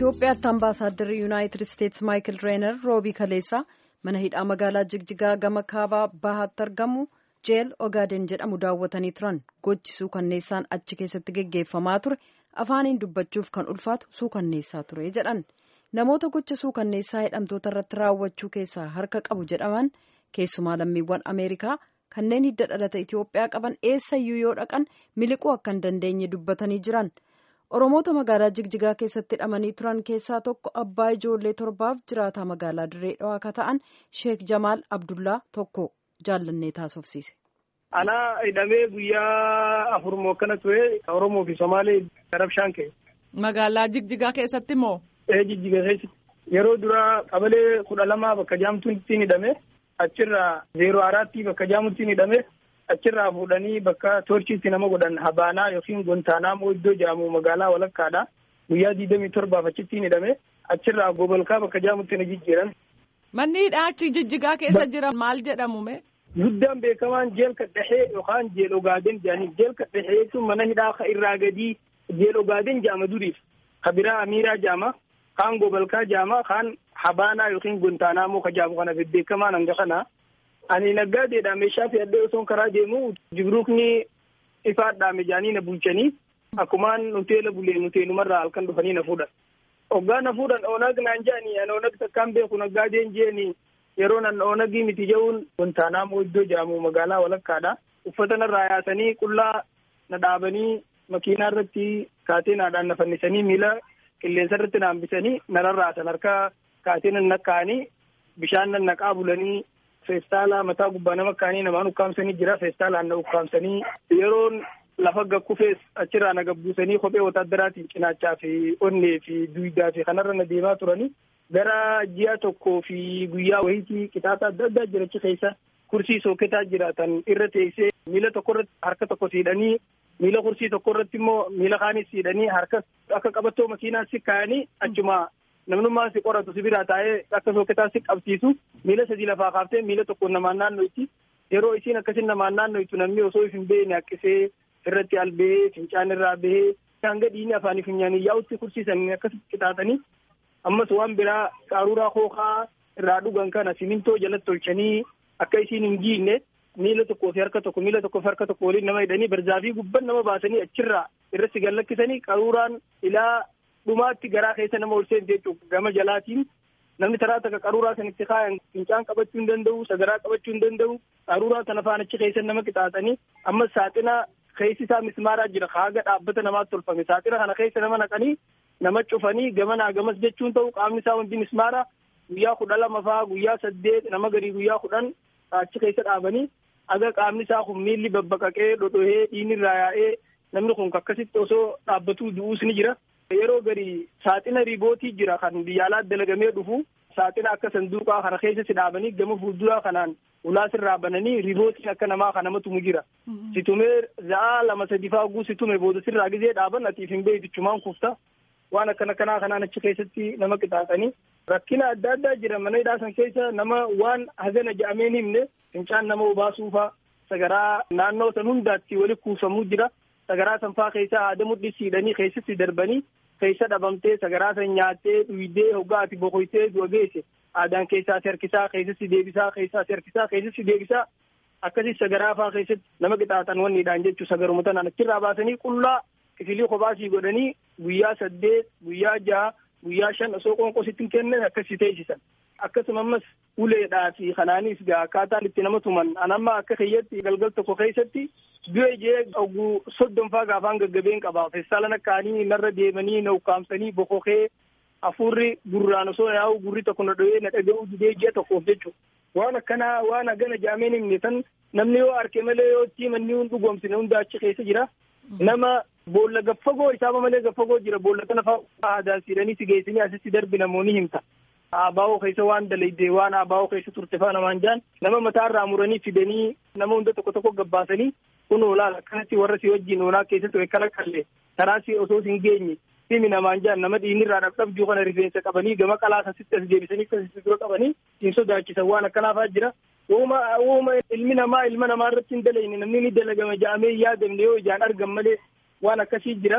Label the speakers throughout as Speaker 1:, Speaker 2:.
Speaker 1: Itoophiyaatti ambaasaadarri yuunaayitid isteetsi maayikil reenar roobii kaleessaa mana hidhaa magaalaa jigjigaa gama kaabaa bahaatti argamu jeel ogaaden jedhamu daawwatanii turan gochi suukanneessaan achi keessatti geggeeffamaa ture afaaniin dubbachuuf kan ulfaatu suukanneessaa ture jedhan namoota gocha suukanneessaa hidhamtoota irratti raawwachuu keessaa harka qabu jedhaman keessumaa lammiiwwan ameerikaa kanneen hidda dhalata Itoophiyaa qaban eessayyuu yoo dhaqan miliquu akka hin dandeenye dubbatanii jiran. Oromoota magaalaa Jigjigaa keessatti hidhamanii turan keessaa tokko abbaa ijoollee torbaaf jiraataa magaalaa Dirree Dhawaa akka ta'an Sheek Jamaal Abdullaa tokko jaallannee taasofsiise.
Speaker 2: Anaa hidhamee guyyaa afur moo akkana ture Oromoo fi Somaalee Rabshaan ka'e.
Speaker 3: Magaalaa Jigjigaa keessatti moo?
Speaker 2: Ee Jigjigaa keessatti. Yeroo duraa qabalee kudha lamaa bakka jaamtuun ittiin hidhame achirraa zeeroo araatti bakka jaamutti hidhame. achirraa fuudhanii bakka toorchiitti nama godhan habaanaa yookiin gontaanaamoo iddoo jedhamu magaalaa walakkaadha guyyaa digdamii torbaaf achitti hidhame achirraa gobolkaa bakka jaamutti na jijjiiran.
Speaker 3: Manni hidhaa achi jijjigaa keessa jiran maal jedhamu mee?
Speaker 2: Guddaan beekamaan jeel kadhahee yookaan jeel ogaaden jedhanii jeel kadhahee jechuun mana hidhaa irraa gadii jeel ogaaden jedhama duriif kabiraa amiiraa jedhama kaan gobolkaa jedhama kaan habaanaa yookiin gontaanaamoo ka jedhamu kana beekamaan hanga kana. Ani naggaadeedha meeshaa fe'adhee osoo karaa deemu jibruukni ifaadhaame jaanii na bulchanii akkumaan nuteela bulee nuteenumarraa halkan dhufanii na fuudhan. Hoggaa na fuudhan oonag naan jedhanii ani oonag takkaan beeku naggaadeen jeeni yeroo nan oonagii miti jehuun gontaanaamoo iddoo jedhamu magaalaa walakkaadha. Uffata narraa yaasanii qullaa na dhaabanii makiinaa irratti kaateenaadhaan na fannisanii miila qilleensa irratti na hambisanii na rarraasan harka kaateen nan nakkaa'anii bishaan nan naqaa bulanii feestaala mataa gubbaa nama kaanii namaan ukkaamsanii jira feestaalaan na ukkaamsanii yeroon lafa gakkufees achirraa na gabbuusanii kophee wotaadaraatiin cinaachaa fi onnee fi duwidaa fi kanarra na deemaa turanii gara ji'a tokkoo fi guyyaa wayitii qixaata adda addaa jirachi keessa kursii sooketaa jiraatan irra teessee miila tokko irratti harka tokko siidhanii miila kursii tokko irratti immoo miila kaanis siidhanii harka akka qabattoo makiinaa si kaa'anii achuma namnummaan si qoratu si biraa taa'ee akka sooketaa si qabsiisu miila sadii lafaa kaaftee miila tokko namaan naanno'itti yeroo isiin akkasin namaan naanno'itu namni osoo hin beekne haqqisee irratti albee fincaan irraa bahee hanga dhiigni afaanii funyaanii yaa'utti kursiisan akkasitti qixaatanii ammas waan biraa qaruuraa hookaa irraa dhugan kana simintoo jalatti tolchanii akka isiin hin giinne miila tokkoo fi harka tokko miila tokkoo fi harka tokko waliin nama hidhanii barzaafii gubban nama baasanii achirraa irratti gallakkisanii qaruuraan ilaa dhumaatti garaa keessa nama ol seente jechuudha gama jalaatiin namni taraa takka qaruuraa kan itti kaayan fincaan qabachuu hin danda'u sagaraa qabachuu hin danda'u qaruuraa kana faan achi keessa nama qixaatanii ammas saaxina keessi isaa mismaaraa jira haaga dhaabbata namaatti tolfame saaxina kana keessa nama naqanii nama cufanii gamanaa gamas jechuun ta'u qaamni isaa hundi mismaara guyyaa kudha lama faa guyyaa saddeet nama garii guyyaa kudhan achi keessa dhaabanii aga qaamni isaa kun miilli babbaqaqee dhodhohee dhiinni irraa yaa'ee namni kun akkasitti osoo dhaabbatuu du'uus ni jira. yeroo gari saaxina riibootii jira kan biyya alaa dalagamee dhufu saaxina akka sanduuqaa kana keessa si dhaabanii gama fuulduraa kanaan ulaa sirraa bananii riibootiin akka namaa kan nama tumu jira. Situmee za'aa lama sadi faaguu situme booda sirraa gizee dhaaban atiif hin beektichumaan kufta. Waan akkana kanaa kanaan achi keessatti nama qixaatanii rakkina adda addaa jira mana hidhaa san keessa nama waan hagana ja'amee hin himne fincaan nama obaasuufaa sagaraa naannoo san hundaatti wali kuufamuu jira. sagaraa sanfaa keessa haada mudhisiidhanii keessatti darbanii keessa dhabamtee sagaraa san nyaattee dhuydee hoggaa ati boqoytee du'a geesse aadaan keessaa si harkisaa keessatti deebisaa keessaa si harkisaa keessatti deebisaa akkasii sagaraa faa keessatti nama qixaatan wanniidhaan jechuu sagaruma tanaan achirraa baasanii qullaa kifilii kophaasii godhanii guyyaa saddeet guyyaa jaha guyyaa shan osoo qoonqositti hin kennan akkasii teessisan. akkasuma ammas uleedhaa fi kanaanis gaa akkaataan itti nama tuman anamma akka kiyyatti galgal tokko keessatti du'e jee ogguu soddonfaa gaafaan gaggabeen qaba feestaalan akkaanii narra deemanii na ukkaamsanii bokokee hafuurri gurraan osoo yaa'u gurri tokko na dho'ee na dhaga'uu didee ji'a tokkoof jechuudha. Waan akkanaa waan hagana jaameen himne tan namni yoo arke malee yoo itti manni hun dhugoomsine hunda achi keessa jira. Nama boolla gaffagoo isaaba malee gaffagoo jira boolla kana fa'aa aadaan siidhanii si geessanii asitti darbi namoonni himta. Abaa'oo keessa waan dalayde waan abaa'oo keessa turte faa namaan jaan nama mataarraa muranii fidanii nama hunda tokko tokko gabbaasanii kun olaal akkanatti warra si wajjin oolaa keessatti akkana kallee karaa si osoo hin geenye himi namaan jaan nama dhiinirraa dhabdhabjuu kana rifeensa qabanii gama qalaas asitti as deebisanii akkasitti dura qabanii hin sodaachisan waan akkanaafaa jira. Uuma uuma ilmi namaa ilma namaa irratti hin dalayne namni ni dalagama ja'amee yaadamne yoo ijaan argan malee waan akkasii jira.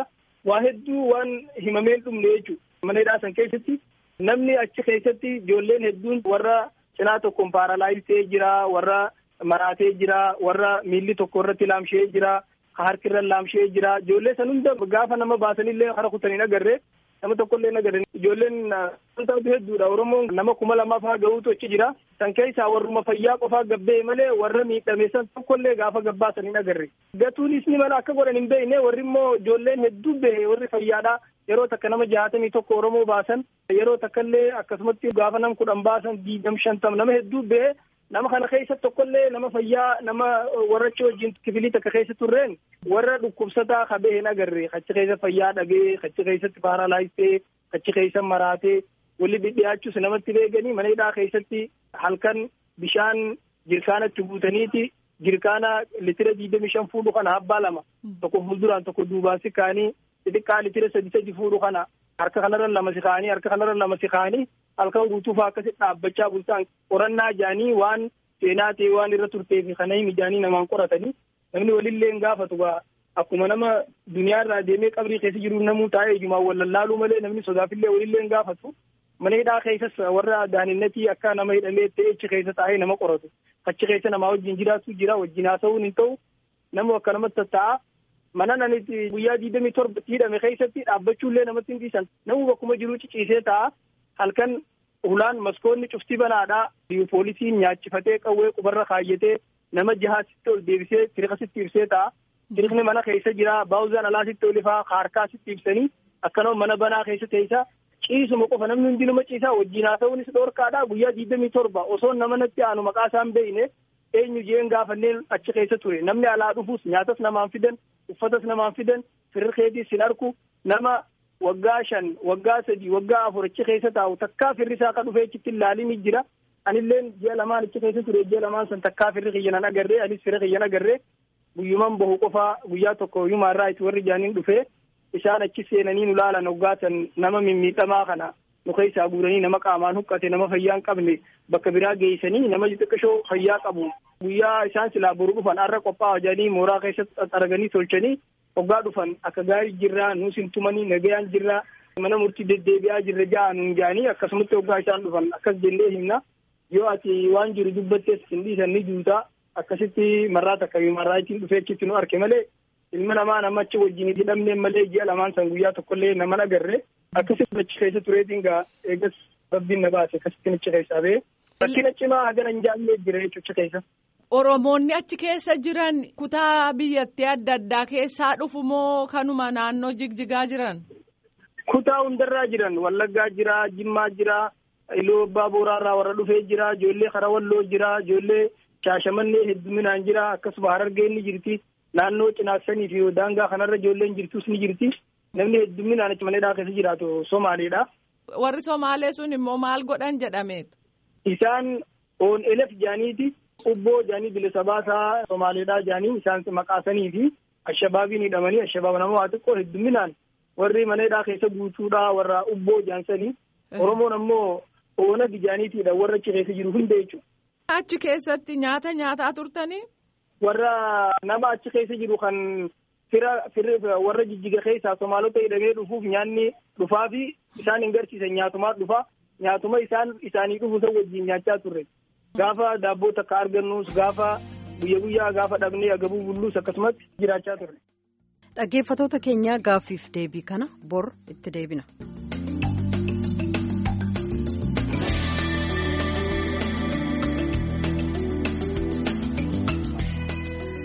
Speaker 2: waa hedduu waan himameen dhumne jechuudha. Mana hidhaa san keessatti namni achi keessatti ijoolleen hedduun warra cinaa tokkoon paaralaayis ta'ee jira, warra maraatee jira, warra miilli tokko irratti laamshee jira, harki irra laamshee jira. Ijoollee san hunda gaafa nama baasanillee hara kutanii agarree nama tokkollee agarre ijoolleen wantoota hedduudha oromoon nama kuma lamaaf haa gahuutu achi jira san keessaa warruma fayyaa qofaa gabbee malee warra miidhame san tokkollee gaafa gabbaasan hin agarre gatuunis ni mala akka godhan hin beekne warri immoo ijoolleen hedduu bahe warri fayyaadha yeroo takka nama jaatamii tokko oromoo baasan yeroo takkallee akkasumatti gaafa nam kudhan baasan diigam shantam nama hedduu bahe nama kana keessa tokkollee nama fayyaa nama warra achi wajjin kifilii takka keessa turreen warra dhukkubsataa kabee hin agarre achi keessa fayyaa dhagee achi keessatti paaralaayisee achi keessa maraatee walli dhidhiyaachuus namatti beekanii mana hidhaa keessatti halkan bishaan jirkaanatti guutaniiti jirkaana litira digdami shan fuudhu kana abbaa lama tokko fuulduraan tokko duubaan si kaanii xixiqqaa litira sadi sadi fuudhu kana harka kanarra lama si kaanii harka kanarra lama si kaanii halkan guutuufaa akkasitti dhaabbachaa bultaan qorannaa jaanii waan seenaa ta'e waan irra turtee fi kana himi jaanii namaan qoratanii namni walillee hin gaafatu gaa akkuma nama duniyaa irraa deemee qabrii keessa jiru namuu taa'ee ijumaan wal lallaaluu malee namni sodaafillee walillee hin gaafatu mana hidhaa keessas warra daaninnatii akka nama hidhamee ta'e achi keessa taa'ee nama qoratu achi keessa namaa wajjin jiraatu jira wajjin haasa'uun hin ta'u nama akka namatti tatta'a mana nanitti guyyaa digdamii torbatti hidhame keessatti dhaabbachuullee namatti hin dhiisan namuu bakkuma jiruu ciciisee ta'a halkan hulaan maskoonni cuftii banaadha poolisiin nyaachifatee qawwee qubarra kaayyatee nama jahaasitti ol deebisee tiriqasitti ibsee ta'a tiriqni mana keessa jira baawuzaan alaasitti ol ifaa harkaasitti ibsanii akkanuma mana banaa keessa teessa ciisuma qofa namni hundi nama ciisaa wajjin haasa'uunis dhoorkaadha guyyaa digdamii torba osoo nama natti aanu maqaa isaan beeyne eenyu jeen gaafanneen achi keessa ture namni alaa dhufuus nyaatas namaan fidan uffatas namaan fidan firriqeetiis hin arku nama waggaa shan waggaa sadi waggaa afur achi keessa taa'u takkaa firri isaa ka dhufee achitti ilaalii ni jira anilleen ji'a lamaan achi keessa ture ji'a lamaan san takkaa firri kiyyanan agarree anis firri kiyyan agarree guyyuman bahu qofaa guyyaa tokko yumaarraa itti warri jaaniin dhufee isaan achi seenanii nu laalan hoggaatan nama mimmiidhamaa kana nu keessaa guuranii nama qaamaan huqqate nama fayyaa hin qabne bakka biraa geessanii nama xixiqqashoo fayyaa qabu guyyaa isaan silaa boru dhufan har'a qophaa'aa jedhanii mooraa keessatti arganii tolchanii hoggaa dhufan akka gaarii jirraa nuus hin tumanii nagayaan jirraa mana murtii deddeebi'aa jirra ja'a nuun jaanii akkasumatti hoggaa isaan dhufan akkas jennee himna yoo ati waan jiru dubbattees hin dhiisan ni juutaa akkasitti marraa takka marraa ittiin dhufee achitti nu arke malee ilma namaa nama achi wajjin hidhamneen malee ji'a lamaan san guyyaa tokkollee nama agarre akkasitti achi keessa tureetiin gaa eegas rabbiin na baase akkasitti achi keessaa ba'e rakkina cimaa hagana hin jaallee jira jechuudha keessa.
Speaker 3: Oromoonni achi keessa jiran kutaa biyyattii adda addaa keessaa dhufu moo kanuma naannoo jigjigaa jiran?
Speaker 2: Kutaa hundarraa jiran Wallaggaa jira, Jimmaa jira, Iluu Abbaa Booraarraa warra dhufee jira, ijoollee Karawalloo jira, ijoollee Shaashamannee hedduminaan jira, akkasuma Harargeen ni jirti. Naannoo Cinaaksanii fi daangaa kanarra ijoolleen jirtus ni jirti. Namni hedduminaan achi maneedhaa keessa jiraatu Somaaleedha.
Speaker 3: Warri Somaalee sun immoo maal godhan jedhameetu?
Speaker 2: Isaan on elef jaaniiti. Ubboo jaanii bilisa baasaa Somaaleedhaa jaanii isaan maqaasanii fi ashabaabiin hidhamanii ashabaab nama waa xiqqoo hedduminaan warri maneedhaa keessa guutuudhaa warra ubboo jaansanii Oromoon ammoo oona gijaaniitiidha warra achi keessa jiru hunda jechuudha.
Speaker 3: Achi keessatti nyaata nyaataa turtanii?
Speaker 2: Warra nama achi keessa jiru kan fira firri warra jijjiga keessaa Somaalota hidhamee dhufuuf nyaanni dhufaa fi isaan hin garsiisan nyaatumaa dhufaa nyaatuma isaan isaanii dhufu san wajjin nyaachaa turre. Gaafa daabboo takka argannus gaafa guyya guyyaa gaafa dhabnee agabuu bulluus akkasumatti jiraachaa turre.
Speaker 1: Dhaggeeffatoota keenya gaaffiif deebii kana bor itti deebina.